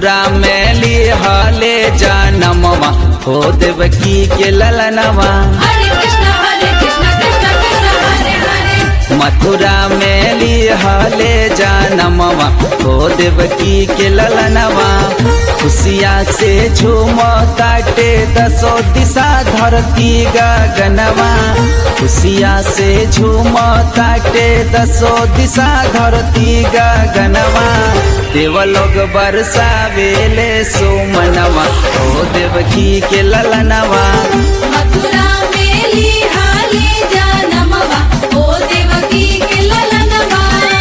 मथुरा में लिहले जनमवा हो देवकी के ललनवा हरे कृष्ण हरे कृष्ण कृष्ण कृष्ण हरे हरे मथुरा में लिहले जनमवा हो देवकी के ललनवा खुशिया से झूम ताटे दसो दिशा धरती गगनवा खुशिया से झूम ताटे दसो दिशा धरती गगनवा देवलोग बरसावेले सोमनवा हो देवकी के ललनवा मथुरा में लिहाले जनमवा ओ देवकी के ललनवा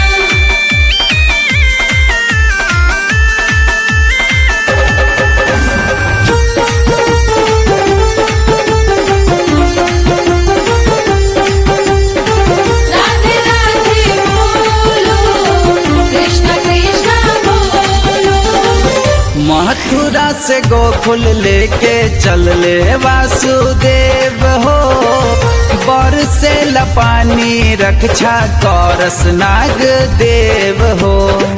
राधे राधे बोलो कृष्ण कृष्ण बोलो मथुरा से गोकुल लेके चल ले वासुदेव हो बर से लपानी रक्षा करस नाग देव हो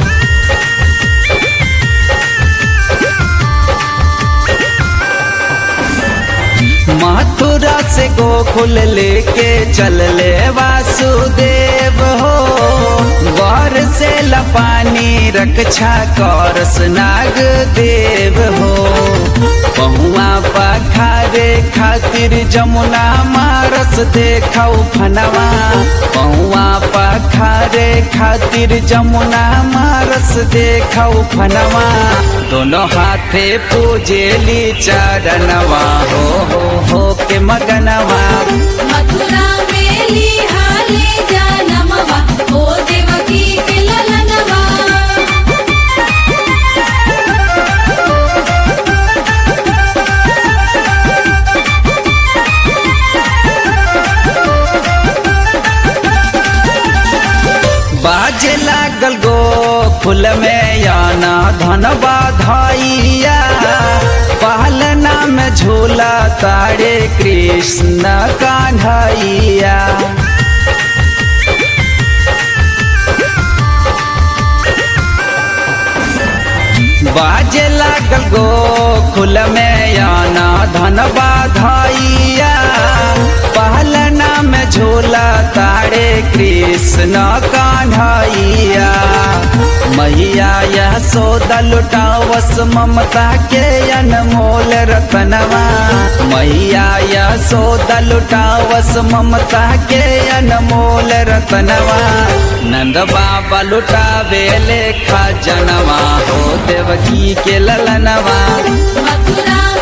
मथुरा से गोकुल लेके चल ले वासुदेव हो वर से लपानी रक्षा करस नाग देव हो पहुआ पखारे खातिर जमुना मारस देखौ फनवा पहुआ पखारे खातिर जमुना मारस देखौ फनवा दोनों हाथे पूजेली चरणवा हो हो हो के मगनवा मथुरा में लिहाले जनमवा ओ देवकी के ललनवा बाजे लागल गो फूल में याना धन बाधाइया पहलना में झूला तारे कृष्ण कान्हैया बाजे लागल गो खुल में याना धन बाधाइया पहलना में झूला तारे कृष्ण कान्हैया मैया यह सौदा लुटावस ममता के अनमोल रतनवा मैया यह सौदा लुटावस ममता के अनमोल रतनवा नंद बाबा लुटावे लेखा जनवा हो देवकी के ललनवा मथुरा